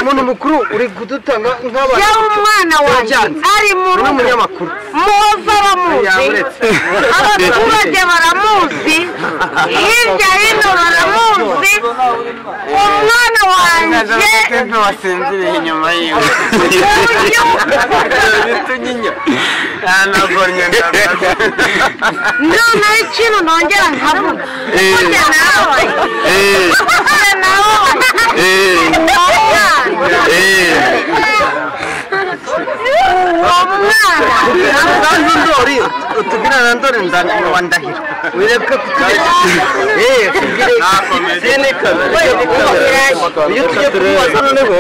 umuntu mukuru uri kudutanga nk'abantu yewe umwana wanjye Yabyanze. ari mu Ni rugo umunyamakuru. muhova bamuzi Yaburetse. abaturage baramuzi hirya hino baramuzi umwana wanjye ntabwo wasinziriye inyuma yiwe bituginya ntabwo noneho ikintu nongera nkavuga burya nawe Eh. burya nawe Eh. umwana Eh. uwo mwana kandi ndori utubwira na ndori ndangamuntu wa ndahiro wirebwe iyo tugiye kumubaza noneho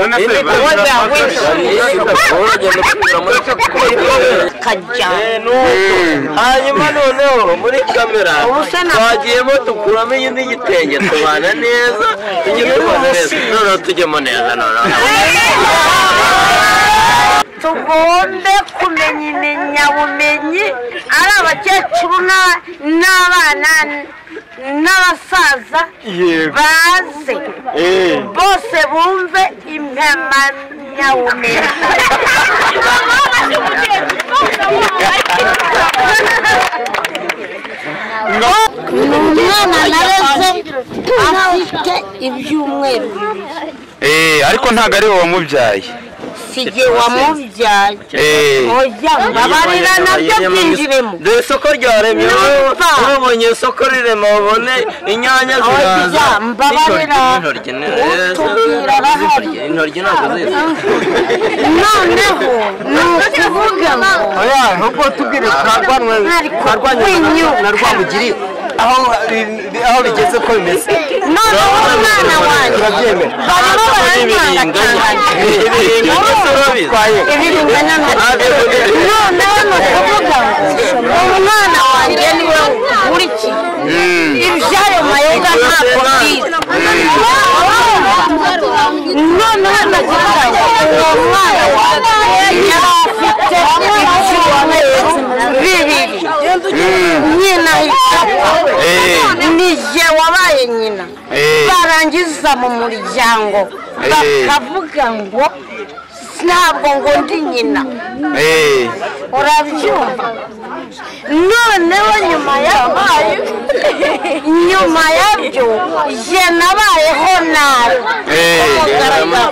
hanyuma noneho muri kamera Ubu se na- twagiyemo dukuramo iyindi gitenge tubana neza tujye tubana neza noneho tujyemo neza noneho tugonde kumenya imenyabumenyi ari abakecuru n'a- n'abana n'abasaza baze bose bumve impamyabumenyi ni umwana nareze afite ibyumweru bibiri Eh, ariko ntabwo ari wowe wamubyaye si jye wamubyaye Eh, oya babarira nabyo byinjiremo dore isoko ryaremye Numva. urabonye isoko rirema ubone inyanya ziraza oya mbabarira Intoryi, intoryi, utubwira arahari intoryi ntabwo zirimo noneho ni ukuvuga ngo oya nubwo tubwire twarwanywe Mwari twarwanywe kumwinyuka. na rwamugiri aho aho bigeze ko bimeze noneho umwana wanjye turabyemera barimo baranyangatanganya ibiringo se urabizi twaye ibirungana noneho ni ukuvuga ngo umwana wanjye niwe ukurikiye ibyayo mayoga ntabwo byiza noneho ndagira ngo uwo mwana wanjye yari afite ibyumweru bibiri nyina ahita apfa. Eh. ni jye wabaye nyina Eh. barangiza mu muryango Eh. bakavuga ngo ntabwo ngo ndi nyina eh, urabyumva noneho nyuma yabaye nyuma yabyo jye nabayeho nabi Eh, Umugaragaro.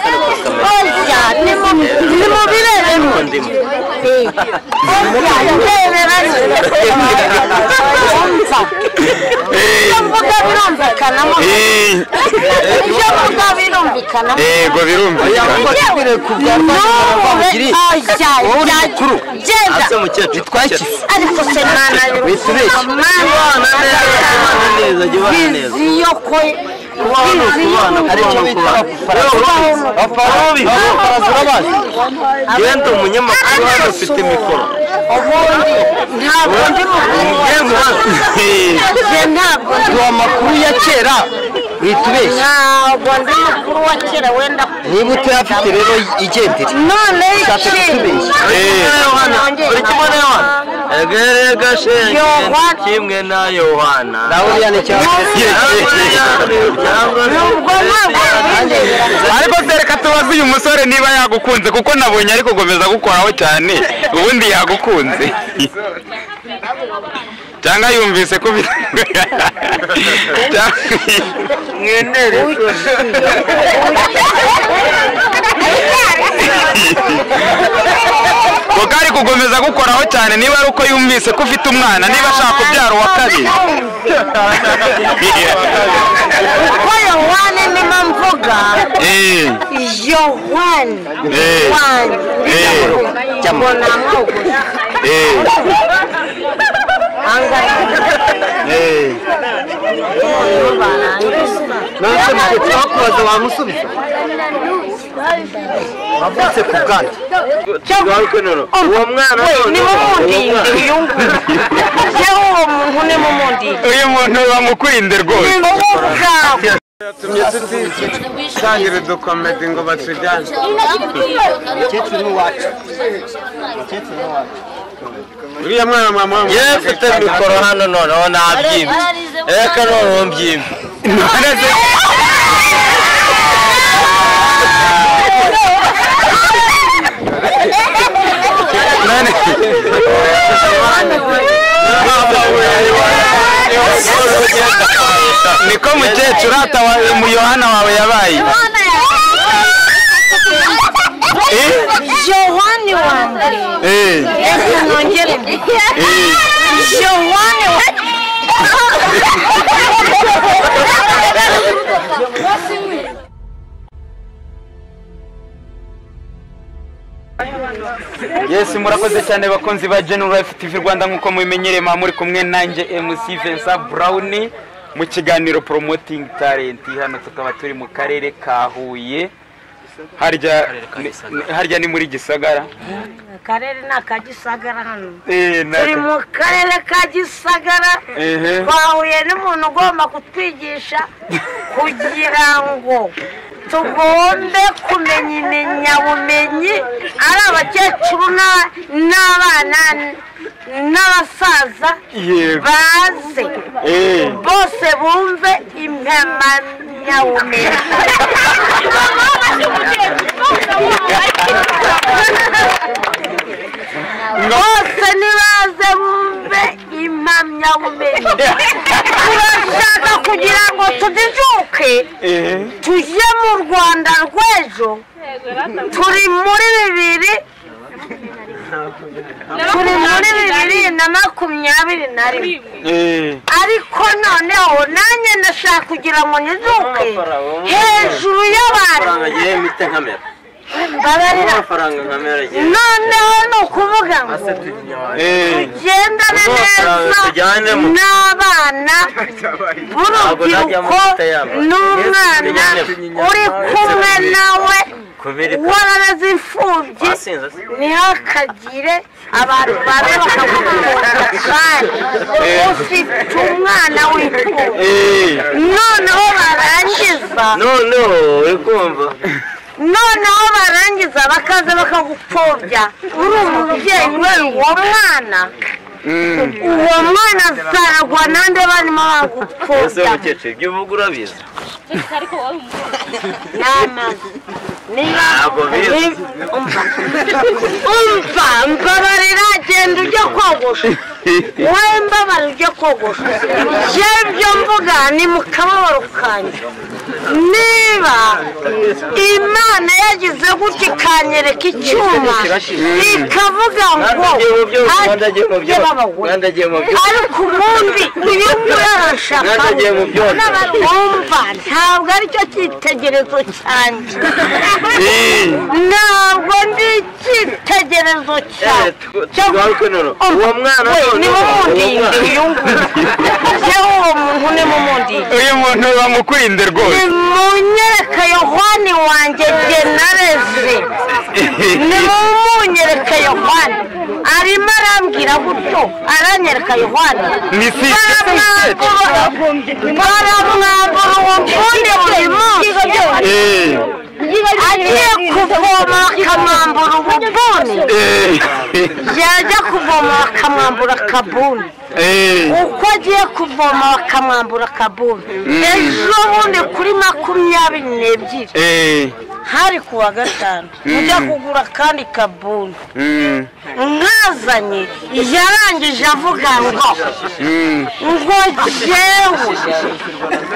oya nimu- nimubirebemo Eh, oya ndeberanye umva ibyo mvuga birumvikanamo eh, ibyo mvuga birumvikanamo yego birumvikana tubwire ku bya rwamugiri wowe uri mukuru genda se mukecuru twakise ariko se Witubeshye. neza jya ubana neza vizi yo ko vizi yo aricyo bita abafaraza abafaraza urabazi genda umunyamakuru hano ufite mikoro ntabwo ndi genda Eh, mukuru ntabwo ndi ni amakuru ya kera witubeshye ntabwo ndi mukuru wa kera wenda niba utayafite rero igendere none Ushaka kutubeshya. Yohana uri kumwe na Yohana erega shenge Yohana. kimwe na Yohana nawe uriya ni cyangwa ariko se reka tubaze uyu musore niba yagukunze kuko nabonye ari gukomeza gukoraho cyane ubundi yagukunze cyangwa yumvise ko bi- Cyangwa- kuko ari gukomeza gukoraho cyane niba ari uko yumvise ko ufite umwana niba ashaka kubyara uwa kabiri kuko yohani nima mvuga Eh, yohani Eh. wanjye eh, mbona amaguru eh, eh. nanjye mugihe twakubaza wamusubiza wavutse ku bwandu uwo mwana nimumundinde uyu nguyu yewe uwo muntu nimumundinde uyu muntu bamukwinde rwose ubwawe tangire dukomedi ngo batujyane umukecuru n'iwacu uriya mwana mama yewe mfite mikoro hano noneho nabyimba reka noneho mbyimba None se- yayi eh Yohani wa mbere eh Yesu nongere mbi eh Yohani wa yesu murakoze cyane bakunzi ba Gen Life TV Rwanda nk'uko mubimenyereye muba muri kumwe nanjye MC Vincent Brown mu kiganiro Promoting Talent hano tukaba turi mu karere ka Huye harya harya ni muri Gisagara akarere ni aka gisagara hano eh turi na mu karere ka gisagara ehe twahuye n'umuntu ugomba kutwigisha kugira ngo tugombe kumenya imenyabumenyi ari abakecuru n'a- n'abana n'abasaza yego baze eh bose bumve impamyabumenyi bose nibaze bumve impamyabumenyi turashaka kugira ngo tujijuke eh tujye mu rwanda rw'ejo turi muri bibiri turi muri bibiri na makumyabiri na rimwe eh ariko noneho nanjye ndashaka kugira ngo nyizuke hejuru y'abantu amafaranga agiye mite nkamera mbabarira amafaranga nkamera agiye noneho ni ukuvuga ngo eh tugendane Ubwo amafaranga neza tujyanemo. n'abana Ntabwo najya b'urubyiruko mu mata yabo. n'umwana Tujyanemo. uri kumwe nawe kubera warabaze imfubyi basinze ntihakagire abantu babi bakamukurabana ufite umwana w'imfubyi eh noneho barangiza noneho uri kumva noneho barangiza bakaza bakagupfobya uri umubyeyi we uwo mwana mm. uwo mwana azaragwa nande barimo ese bagupfobya mukecuru ibyo uvuga urabizi n'amazi niba ntabwo bizi ni- umva umva mbabarira genda ujye kogosha wowe mbabara ujye kogosha yewe ibyo mvuga ni mu kababaro kanjye niba imana yagize gutya ikanyereka icyuma ikavuga ngo mwandagiye mu ati byose mwandagiye mu byose baba we mwandagiye mu byose ariko ubundi iyo murarashaka Mwaragiye mu byose. n'abatumva ntabwo aricyo cyitegerezo cyanjye ntabwo ndi icyitegerezo Eh, cyanjye tu- tugaruke noneho uwo mwana We ni noneho uwo mumundinde mwana uyu nguyu Yewe uwo muntu ni mumundinde uyu muntu bamukurinde rwose nimunyereka yohani wanjye genareze nimunyereka yohani arimo arambwira gutyo aranyereka yohani Ni si- baramwambura uwo mfundi buri munsi eh agiye kuvoma akamwambura ububuni eh yajya kuvoma bakamwambura akabuni eh uko agiye kuvoma bakamwambura akabuni ejo bundi kuri makumyabiri n'ebyiri eh hari ku wa gatanu ujya kugura akandi kabuni mm. mwazanye yarangije avuga ngo Mm. ngo jyewe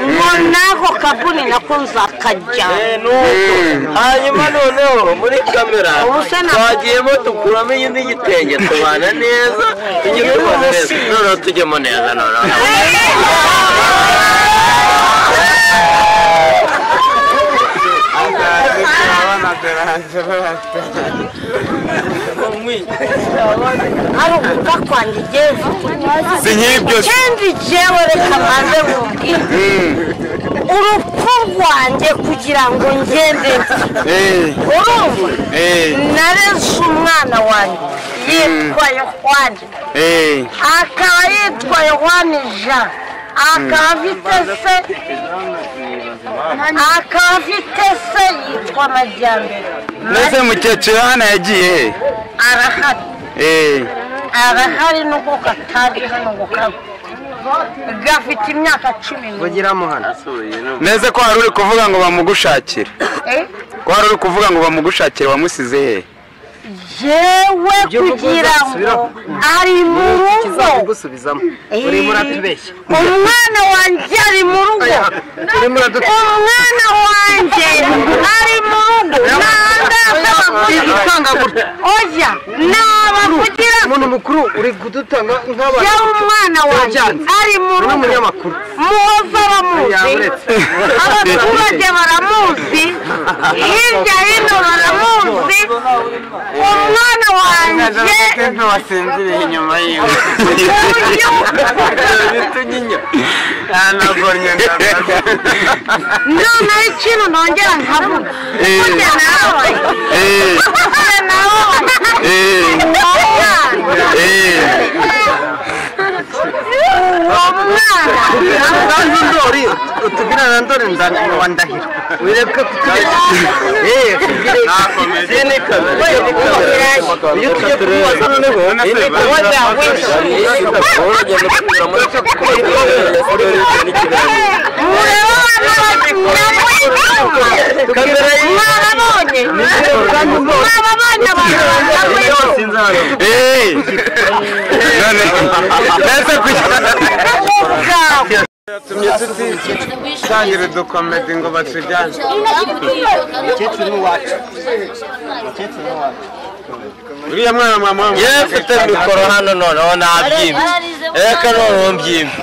ngo n'ako kabuni nako nzakajyana Eh, nuko Mm. hanyuma noneho muri kamera Ubu se ntabwo- twagiyemo dukuramo iyindi gitenge tubana neza tujye tubana neza noneho tujyemo neza noneho ari ukuva kwanjye jyewe si nk'ibi byose kandi jyewe reka mbanze nkubwire Mm. urupfu rwanjye kugira ngo ngende eh urumva eh nareze umwana wanjye yitwa yohani eh akaba yitwa yohani jean akaba afite se akaba afite se yitwa majyambere mbese mukecuru hano yagiye he? arahari eh arahari nubwo katari hano ngo kabe gafite imyaka cumi n'umwe neze ko hari uri kuvuga ngo bamugushakire Eh? ko hari uri kuvuga ngo bamugushakire wamusize he jewe Ibyo uvuga kugira ngo uzasubiraho. ari mu rugo kizakugusubizamo urimo uratubeshya umwana wanjye ari mu rugo Aya, urimo uradutse umwana wanjye ari mu rugo ntabwo gutanga gutya oya naba kugira umuntu mukuru uri kudutanga nk'abantu yewe umwana wanjye Yabyanze. ari mu uri rugo umunyamakuru muhoza bamuzi Yamuretse. abaturage baramuzi hirya hino baramuzi umwana wanjye nto wasinziriye inyuma yiwe nagorye noneho ikintu nongera nkavuga burya nawe burya nawe uwo mwana nanjye ndori utubwira na ndori nzanyuma wa ndahiro wireke kutubeshya iyo tugiye kubaza noneho mureba abana kamera mwababonye mwababonye abantu bambaye ubugabo yatumye tutitangire dukomedi ngo batujyane uriya mwana mama yewe mfite mikoro hano noneho nabyimba reka noneho mbyimba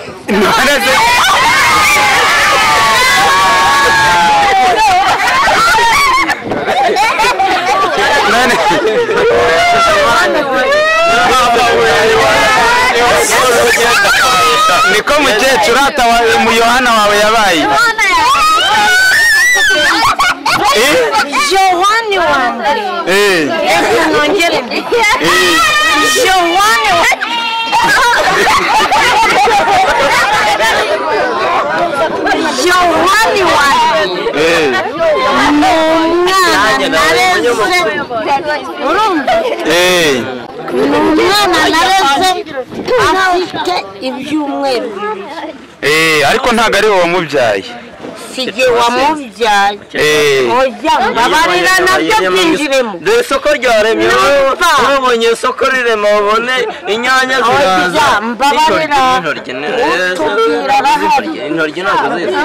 niko mukecuru ataba mu yohana wawe yabaye johani wanjye reka nongere mbi johani wanjye johani wanjye ni umwana nareze urumva ni umwana nareze afite ibyumweru ariko ntabwo ari wowe wamubyaye si jye wamubyaye oya mbabarira nabyo byinjiremo dore isoko ryaremye Numva. mubonye isoko rirema mubone inyanya ziraza Oya, mbabarira intoryi utubwira arahari ni- intoryi ntabwo ziza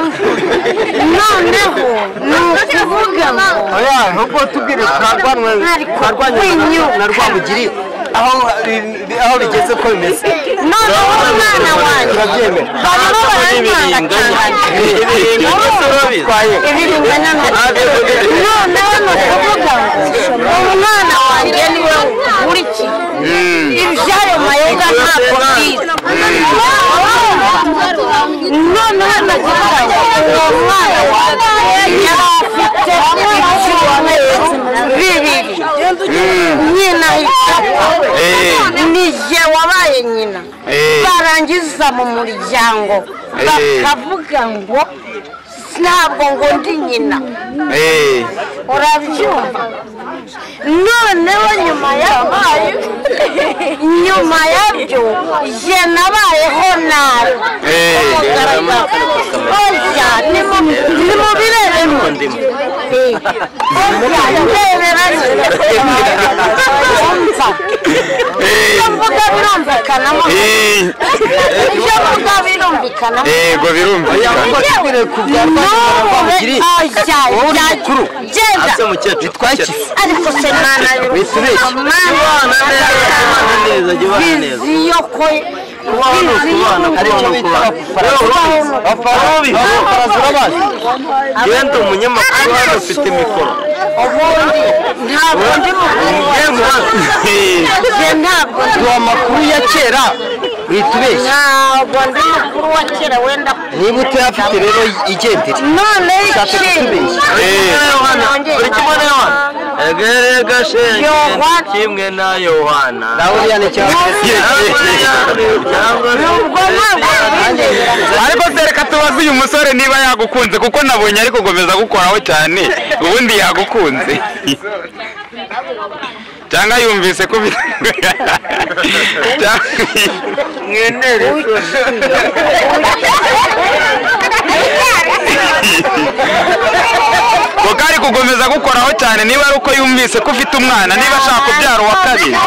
noneho ni ukuvuga ngo oya nubwo tubwire twarwanwe Mwari twarwanye kunyuka. na rwamugiri aho aho bigeze ko bimeze noneho umwana wanjye turabyemera barimo Ibiringa. barantangatanganya Ibiringa ndetse urabizi. twaye ibiringa n'amata noneho ni ukuvuga ngo umwana wanjye niwe ukurikiye ibyayo mayoga ntabwo byiza noneho ndagira ngo uwo mwana wanjye yari afite ibyumweru bibiri nyina ahita ni jye wabaye nyina barangiza mu muryango bakavuga ngo ntabwo ngo ndi nyina urabyumva noneho nyuma yabaye nyuma yabyo jye nabayeho nabi oya nimubirebemo oya ndeberanye umva ibyo mvuga birumvikanamo ibyo mvuga birumvikanamo yego birumvikana ase mukecuru twakise ariko se kubana neza jya ubana neza viziyo ko kubana aricyo bita abafarabi abafarabi urabazi genda umunyamakuru hano ufite mikoro ntabwo ndi mukuru ntabwo ndi uwa makuru ya kera witubeshya ntabwo ndi mukuru wa kera wenda niba utayafite rero igendere none ikindi buri kimwe na yohana erega shenge kimwe na yohana nawe uriya ni ariko se reka tubaze uyu musore niba yagukunze kuko nabonye ari gukomeza gukoraho cyane ubundi yagukunze cyangwa yumvise ko bi- Cyangwa- ngo kari kugomeza gukoraho cyane niba ari uko yumvise ko ufite umwana niba ashaka kubyara uwa kabiri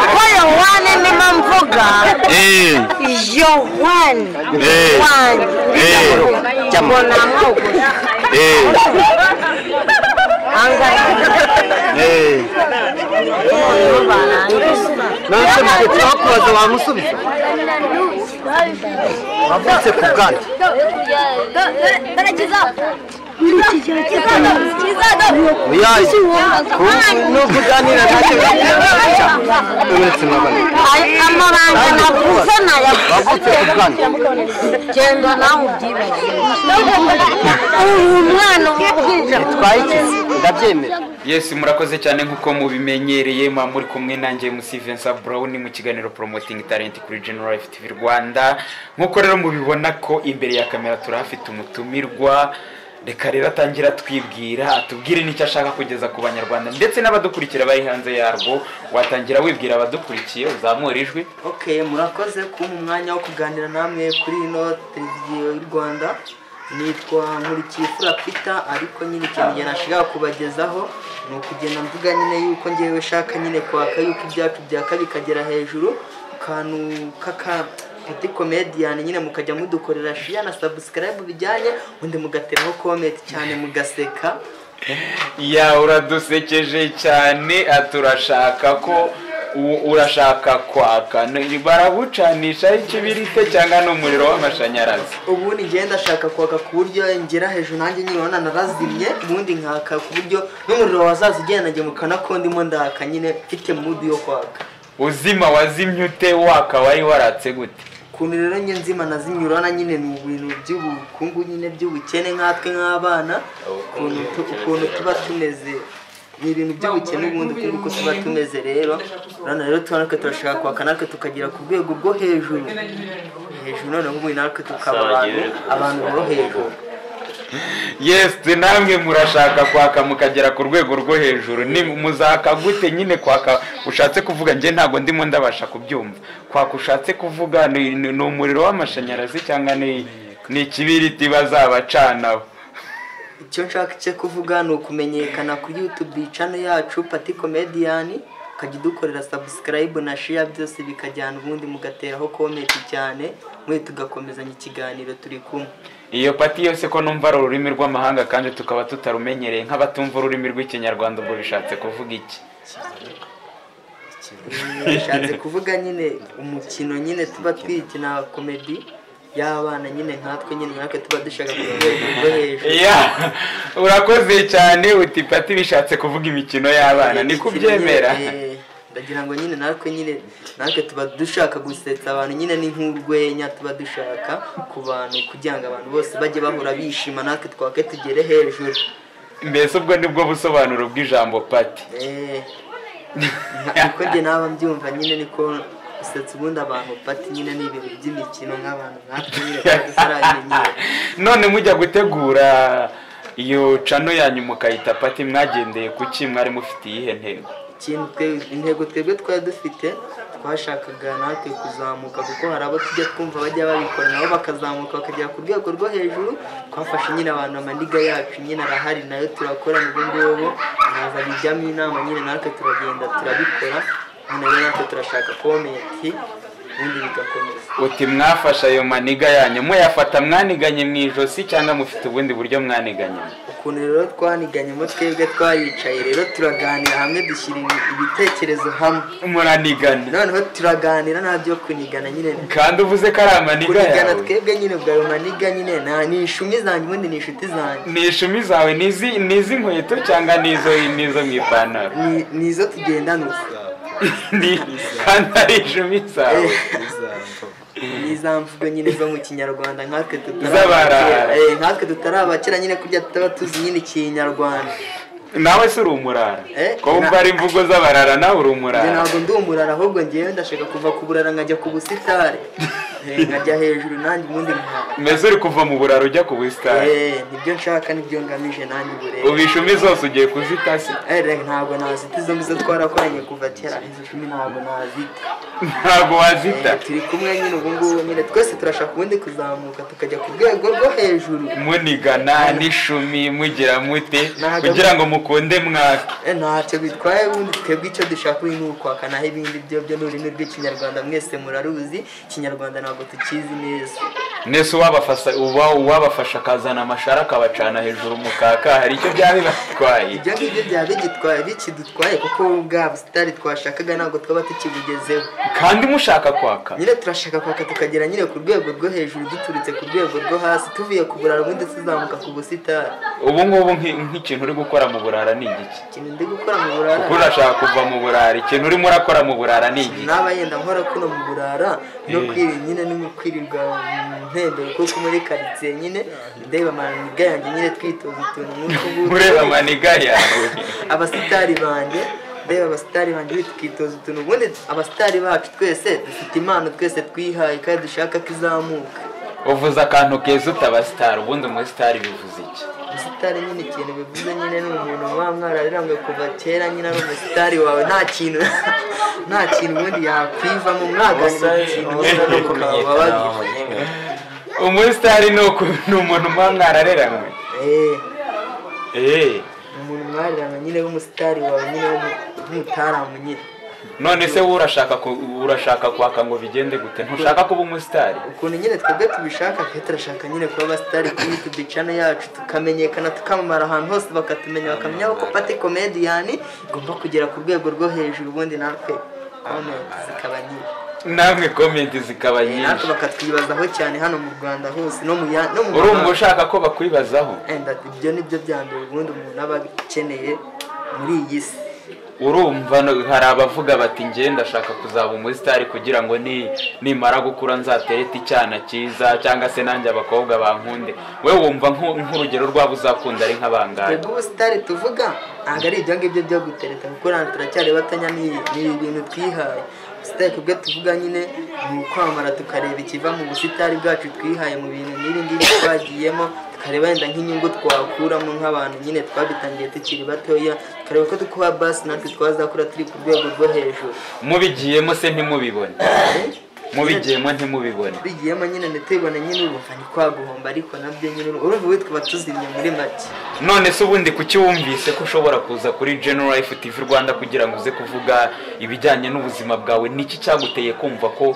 uko yohani nima mvuga Eh, yohani eh, eh, wanjye mbona amwogoza eh, angahe eh. noneho barangiza nanshobora kubakubaza wamusubiza wavutse ku bwanyu oya nubwo uganira nacyo uretse mabana amabanga navuze wavutse ku nayavuze bwanyu genda nawe ubyibagiwe uyu mwana wabwije twaye iki ndabyemera yesu murakoze cyane nk'uko mubimenyereye muba muri kumwe nanjye musi Vincent Brown mu kiganiro Promoting Talent kuri General Life TV Rwanda nk'uko rero mubibona ko imbere ya kamera turahafite umutumirwa reka rero atangira twibwira atubwire n'icyo ashaka kugeza ku banyarwanda ndetse n'abadukurikira bari hanze yarwo watangira wibwira abadukurikiye uzamura ijwi ok murakoze kumpa umwanya wo kuganira namwe kuri ino televiziyo y'u rwanda nitwa nkurikifura peter ariko nyine ikintu njye nashaka kubagezaho ni ukugenda mvuga nyine yuko ngewe nshaka nyine kwaka yuko ibyacu byaka bikagera hejuru akantu k'aka ati komediyani nyine mukajya mudukorera shiya na sabusikarayibu bijyanye undi mugateraho komenti cyane mugaseka ya uradusekeje cyane turashaka ko u- urashaka kwaka Ni- barabucanisha ikibirite cyangwa n'umuriro w'amashanyarazi ubundi njyewe ndashaka kwaka ku buryo ngera hejuru nanjye nyine urabona narazimye ubundi nkaka ku buryo n'umuriro wazaza ugendanye mu kanwa ko ndimo ndaka nyine mfite mudu yo kwaka uzima wazimye ute waka wari waratse gute ukuntu rero njye nzima nazimye urabona nyine ni ibintu by'ubukungu nyine by'ubukene nkatwe nk'abana ukuntu tu- ukuntu tuba tumeze ni ibintu by'ubukene ubundi ukuntu uko tuba tumeze rero urabona rero tuba natwe turashaka kwaka natwe tukagera ku rwego rwo hejuru hejuru noneho ubundi natwe tukaba abantu abantu bo hejuru yesi namwe murashaka kwaka mukagera ku rwego rwo hejuru ni muzaka gute nyine kwaka ushatse kuvuga njye ntabwo ndimo ndabasha kubyumva kwaka ushatse kuvuga ni ni umuriro w'amashanyarazi cyangwa ni ni ikibiriti bazabacanaho icyo nshaka cyo kuvuga ni ukumenyekana kuri yutube cano yacu pati komediyani ukajya udukorera sabusikarayibu na shiya byose bikajyana ubundi mugateraho komenti cyane mwe tugakomezanya ikiganiro turi kumwe iyo pati yose ko numva ari ururimi rw'amahanga kandi tukaba tutarumenyereye nk'abatumva ururimi rw'ikinyarwanda ubwo bishatse kuvuga iki bishatse kuvuga nyine umukino nyine tuba twikina komedi y'abana nyine nkatwe nyine natwe tuba dushaka kuba rwo hejuru iya urakoze cyane uti pati bishatse kuvuga imikino y'abana ni kubyemera Eh, ndagira ngo nyine natwe nyine natwe tuba dushaka gusetsa abantu nyine ni nk'urwenya tuba dushaka ku bantu kugira ngo abantu bose bajye bahora bishima natwe twake tugere hejuru mbese ubwo ni bwo busobanuro bw'ijambo pati Eh, niko njye naba mbyumva nyine niko gusetsa ubundi abantu pati nyine ni ibintu by'imikino nk'abantu natwe nyine tuba tutarabimenyera none mujya gutegura iyo cano yanyu mukayita pati mwagendeye ku ki mwari mufitiye iyihe ntego ikintu twe- intego twebwe twari dufite twashakaga natwe kuzamuka kuko hari abo tujya twumva bajya babikora nabo bakazamuka bakagera ku rwego rwo hejuru twafashe nyine abantu amaniga yacu nyine arahari nayo turakorana ubu ngubu nkaza bijyamo inama nyine natwe turagenda turabikora none rero natwe turashaka komenti ubundi bigakomeza uti mwafashe ayo maniga yanyu muyafata mwaniganye mu ijosi cyangwa mufite ubundi buryo mwaniganyemo ukuntu rero twaniganyemo twebwe twaricaye rero turaganira hamwe dushyira ibi- ibitekerezo hamwe muranigana noneho turaganira nta byo kunigana nyine kandi uvuze ko ari amaniga kurigana yawe twebwe nyine bwa romaniga nyine nta ni ishumi zanjye ubundi ni inshuti zanjye ni ishumi zawe ni izi- ni iz'inkweto cyangwa ni izo ni izo mu ipantaro Ni- ni izo tugendana uko Ni- kandi ari ishumi zawe ni za mvugo nyine zo mu kinyarwanda nkatwe Z'abarara. tutarabakera Eh, nkatwe tutarabakera nyine kurya tutaba tuzi nyine ikinyarwanda nawe si uri umurara Eh, ko wumva ari imvugo z'abarara nawe uri njye umurara ntabwo ndi umurara ahubwo ngewe ndashaka kuva ku burara nkajya ku busitari nkajya hejuru nanjye ubundi nkaba meze uri kuva mu buraro ujya ku busitani Eh, nibyo nshaka nibyo ngamije nanjye ubu rero ubu ishumi zose ugiye kuzitasi Eh, ntabwo nazita izo ngizo twarakoranye kuva kera izo cumi ntabwo nazita ntabwo wazita Eh, turi kumwe nyine ubu ngubu nyine twese turashaka ubundi kuzamuka tukajya ku rwego rwo hejuru munigana n'ishumi mugira mute Ntabwo- kugira ngo mukunde mwake Eh, ntacyo bitwaye ubundi twebwe icyo dushaka uyu ni ukwakanaho ibindi byo byo ni ururimi rw'ikinyarwanda mwese muraruzi ikinyarwanda ntabwo tukizi neza nese uwabafasha uba uwabafasha akazana amashara akabacana hejuru mu kaka hari icyo byaba bibatwaye ibyo ngibyo byaba bigitwaye bikidutwaye kuko bwa busitani twashakaga ntabwo twaba tukibugezeho kandi mushaka kwaka nyine turashaka kwaka tukagera nyine ku rwego rwo hejuru duturutse ku rwego rwo hasi tuvuye ku buraro ubundi tuzamuka ku busitani ubu ngubu nk'i- nk'ikintu uri gukora mu burara ni igiki ikintu ndi gukora mu kuko burara urashaka kuva mu burara ikintu urimo urakora mu burara ni igiki naba yenda nkora kuno mu burara no Eh. kwiri nyine no mu kwirirwa mu ntembero kuko muri karitsiye nyine ndeba amaniga yanjye nyine twitoza utuntu nk'utu ngutu ureba amaniga yawe abasitari banjye ndeba abasitari banjye twitoza utuntu ubundi abasitari bacu twese dufite impano twese twihaye kandi dushaka ko izamuka uvuze akantu keza utaba sitari ubundi muri sitari bivuze iki umusitari nyine ikintu bivuze nyine ni umuntu muba mwarabiranguye kuva kera nyine ari umusitari wawe nta kintu nta kintu ubundi yakwivamo mwaganira ku kintu wenda no kukababaza umusitari ni uku- ni umuntu muba mwarareranywe Eh, eee ni umuntu mwararana nyine w'umusitari wawe nyine w'umu- w'umutaramu nyine none se wowe urashaka ku- urashaka kwaka ngo bigende gute ntushaka kuba umusitari ukuntu nyine twebwe tubishaka twe turashaka nyine kuba abasitari kuri youtube channel yacu tukamenyekana tukamamara ahantu hose bakatumenya bakamenya ko pati komediyani igomba kugera ku rwego rwo hejuru ubundi natwe comment zikaba nyinshi namwe komenti zikaba natwe nyinshi bakatwibazaho cyane hano mu rwanda hose no mu ya- no mu urumva mahanga. ushaka ko bakwibazaho And that ibyo ni byo bya mbere ubundi umuntu aba akeneye muri iyi si urumva no- hari abavuga bati njye ndashaka kuzaba umusitari kugira ngo ni nimara gukura nzaterete icyana cyiza cyangwa se nanjye abakobwa bankunde we wumva nku- nk'urugero rwabo uzakunda ari nk'abangahe twebwe ubusitari tuvuga ntabwo ari ibyo ngibyo byo gutereta kuko hano turacyari batonya ni ni ibintu twihaye ubusitari twebwe tuvuga nyine ni ukwamara tukareba ikiva mu busitari bwacu twihaye mu bintu n'iri ngiri twagiyemo tukareba wenda nk'inyungu twakuramo nk'abantu nyine twabitangiye tukiri batoya tukareba ko tukuba basi natwe twazakura turi ku rwego rwo hejuru mubigiyemo se ntimubibone mubigiyemo ntimubibone bigiyemo nyine ndetubona nyine urumva ni kwaguhomba ariko nabyo nyine urumva- urumva ubu tukaba tuzimye muri make none se ubundi kuki wumvise ko ushobora kuza kuri General Life TV Rwanda kugira ngo uze kuvuga ibijyanye n'ubuzima bwawe niki cyaguteye kumva ko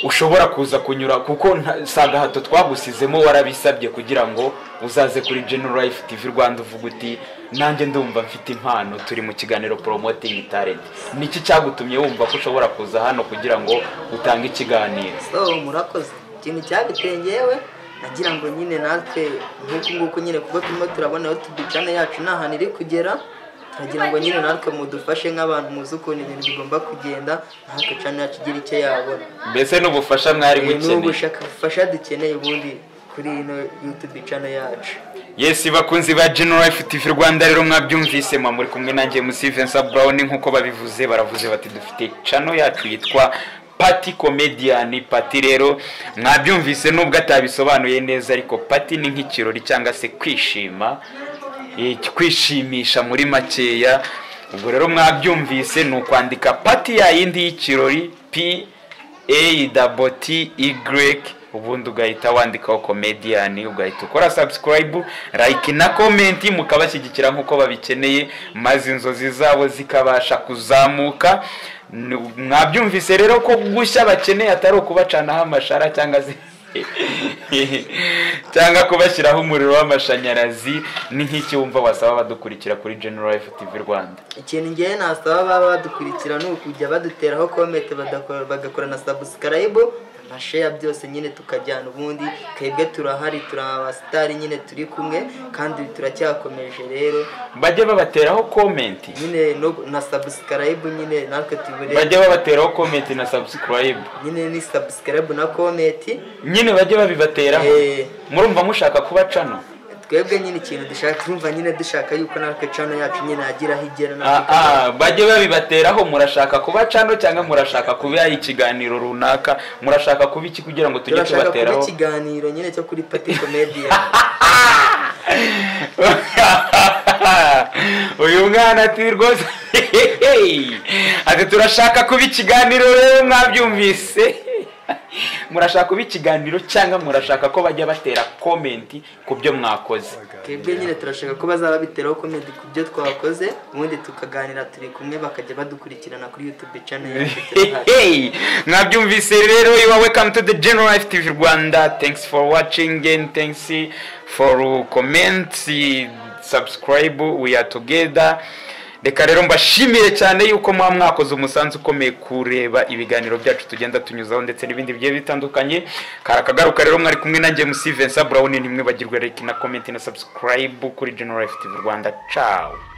ushobora kuza kunyura kuko nta- si agahato twagusizemo warabisabye kugira ngo uzaze kuri General Life TV Rwanda uvuga uti nanjye ndumva mfite impano turi mu kiganiro Promoting Talent niki cyagutumye wumva ko ushobora kuza hano kugira ngo utange ikiganiro so murakoze ikintu cyabiteye ngewe nagira ngo nyine natwe nk'uku nguku nyine kuko turimo turabona aho tudicana yacu nta hantu iri kugera turagira ngo nyine natwe mudufashe nk'abantu muzi ukuntu ibintu bigomba kugenda natwe cana yacu igira icyo yabona mbese n'ubufasha mwari Eh, ni mukeneye ubufasha dukeneye ubundi kuri ino youtube cana yacu Yes, bakunzi ba General Life TV Rwanda rero mwabyumvise mwa muri kumwe nanjye MC Vincent Brown nkuko babivuze baravuze bati dufite channel yacu yitwa Pati Comedian Pati rero mwabyumvise nubwo atabisobanuye neza ariko Pati ni nk'ikirori cyangwa se kwishima eh, kwishimisha muri makeya ubwo rero mwabyumvise ni ukwandika Pati yayindi y'ikirori P A double T Y ubundi ugahita wandikaho comedian ugahita ukora subscribe like na comment mukabashyigikira nk'uko babikeneye maze inzozi zabo zikabasha kuzamuka N- mwabyumvise rero ko gushya bakeneye atari ukubacanaho amashara cyangwa se cyangwa kubashyiraho umuriro w'amashanyarazi ni nk'iki wumva wasaba abadukurikira kuri General FTV Rwanda ikintu ngewe nasaba baba badukurikira ni ukujya baduteraho komete badakora- bagakora na sabusikarayibu amasheya byose nyine tukajyana ubundi twebwe turahari turi abasitari nyine turi kumwe kandi turacyakomeje rero bajye babateraho komenti nyine no- na sabusikarayibu nyine natwe tubure bajye babateraho komenti na subscribe nyine ni sabusikarayibu na kometi nyine bajye babibateraho Eh. murumva mushaka kuba cano twebwe nyine ikintu dushaka twumva nyine dushaka yuko natwe cano yacu nyine yagira aho igera Ah, natwe ah, bajye babibateraho murashaka kuba cano cyangwa murashaka kuba ikiganiro runaka murashaka kuba iki kugira ngo tujye turashaka kuba tubateraho ikiganiro nyine cyo kuri pati komediya uyu mwana ati rwose ati turashaka kuba ikiganiro rero mwabyumvise murashaka kuba ikiganiro cyangwa murashaka ko bajya batera komenti ku byo mwakoze twebwe nyine turashaka ko bazaba biteraho komedi ku byo twakoze ubundi tukaganira turi kumwe bakajya badukurikirana kuri yutube cano yacu Hey, mwabyumvise rero you are welcome to the general life tv rwanda thanks for watching and thanks for comment subscribe we are together reka rero mbashimire cyane yuko muba mwakoze umusanzu ukomeye kureba ibiganiro byacu tugenda tunyuzaho ndetse n'ibindi bigiye bitandukanye karakagaruka rero mwari kumwe nanjye musi vincent brown ntimwibagirwe like na comment na subscribe kuri general life tv rwanda ciao